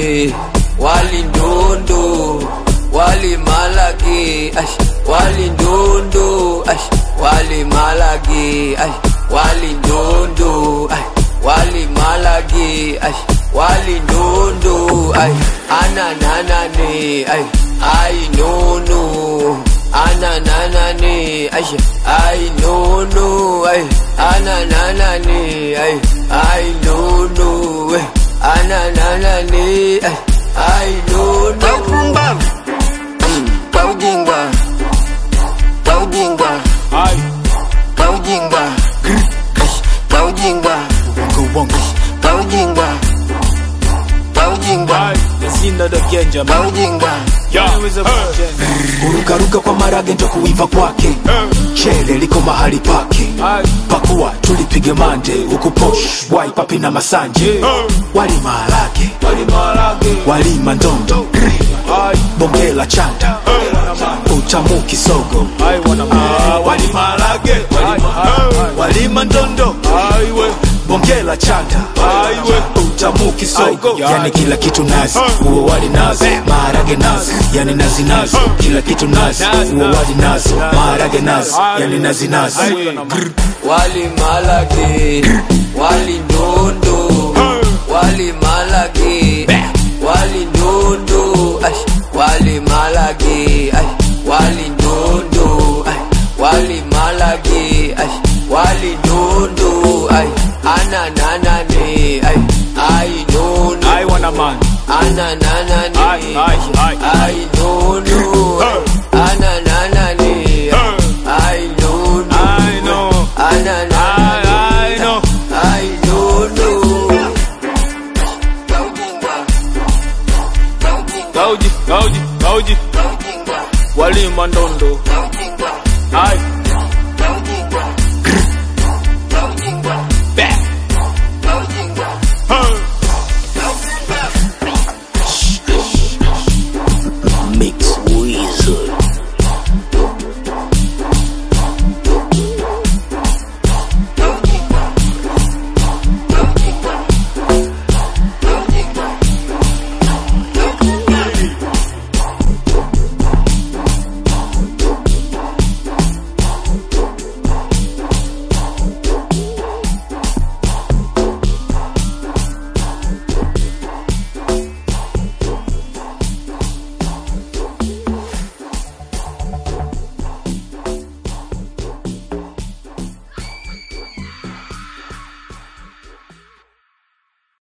malage wali ndundu wali malage ash wali ndundu ash wali malage ash wali ndundu ash wali malage ash wali ndundu ay anananane ay ay nunu anananane ay ay nunu ay anananane ay ay nunu ay anananane ay ay nunu Pumbavu kwa ujinga kwa ujinga Ai, kwa ujinga kwa ujinga bongo bongo. kwa ujinga kwa ujinga Ai, Yasinda the Genja kwa man. ujinga Yeah. Hey. kurukaruka kwa marage ndo kuiva kwake chele liko mahali pake Ai, pakuwa tulipige mande huku posh wai papi na masanje wali maharage wali malage. walima ndondo Ai, bongela chanda utamu kisogo ai wana Ah, wali maharage Ai, ai, walima ndondo ai, we. bongela chanda Ai, we. utamu kisogo Ai, yani kila kitu nazi uo wali nazi maharage nazi yani nazi nazi kila kitu nazi uo wali nazi maharage nazi yani nazi nazi Ai, wana man. wali malage wali ndundu wali malage wali ndundu ash wali malage ash wali ndundu ash wali malage ash wali ndundu ay anananane ay ay nunu Ai wana man. anananane Ai, ai, ai.